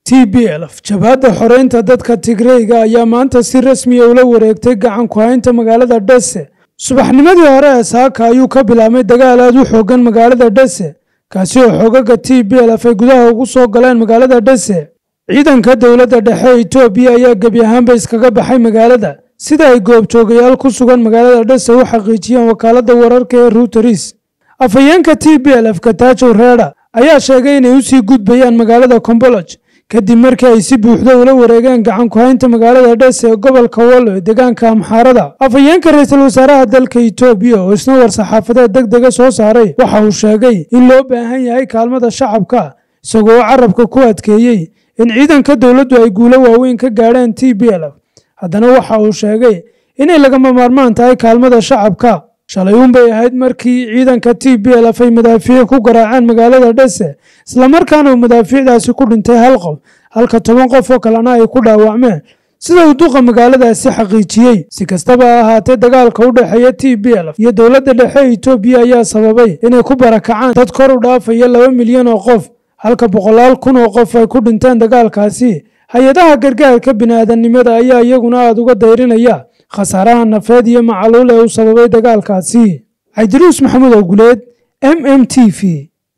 t b lf jabhadda xoreynta dadka tigreyga ayaa maanta si rasmiya ula wareegtay gacan ku haynta magaalada dhese subaxnimadii hore ee saaka ayuu ka bilaabmay dagaal aad u xoogan magaalada dhese kaasi oo xoogaga t b lf ay gudaha ugu soo galeen magaalada dhese ciidanka dowladda dhexe ee etoobiya ayaa gebi ahaanba iskaga baxay magaalada sida ay goobjoogayaal ku sugan magaalada dhese u xaqiijiyeen wakaaladda wararka ee ruteris afhayeenka t b lf kataajow reeda ayaa sheegay inay usii gudbayaan magaalada komboloj kadib markii ay si buuxda ula wareegeen gacan ku-haynta magaalada dhese ee gobolka wallo ee deegaanka amxaarada afhayeenka ra-iisul wasaaraha dalka etoobiya oo isna war-saxaafadeed deg dega soo saaray waxa uu sheegay in loo baahan yahay kaalmada shacabka isagoo carabka ku adkeeyey in ciidanka dowladdu ay guulo waaweyn ka gaadheen t b lf haddana waxa uu sheegay inay lagama maarmaan tahay kaalmada shacabka shalay uunbay ahayd markii ciidanka t b lf ay madaafiic ku garaaceen magaalada dhese islamarkaana uu madaafiicdaasi ku dhintay hal qof halka toban qof oo kalena ay ku dhaawacmeen sida uu duqa magaaladaasi xaqiijiyey si kastaba ha ahaatee dagaalka u dhexeeya t b lf iyo dowladda dhexe ee etoobiya ayaa sababay inay ku barakacaan dad kor u dhaafaya laba milyan oo qof halka boqolaal kun oo qof ay ku dhinteen dagaalkaasi hay-adaha gargaarka bini'aadanimada ayaa iyaguna aada uga dayrinaya khasaaraha nafeed iyo macaluul ee uu sababay dagaalkaasi cabdiruus maxamuud oguleed m m t v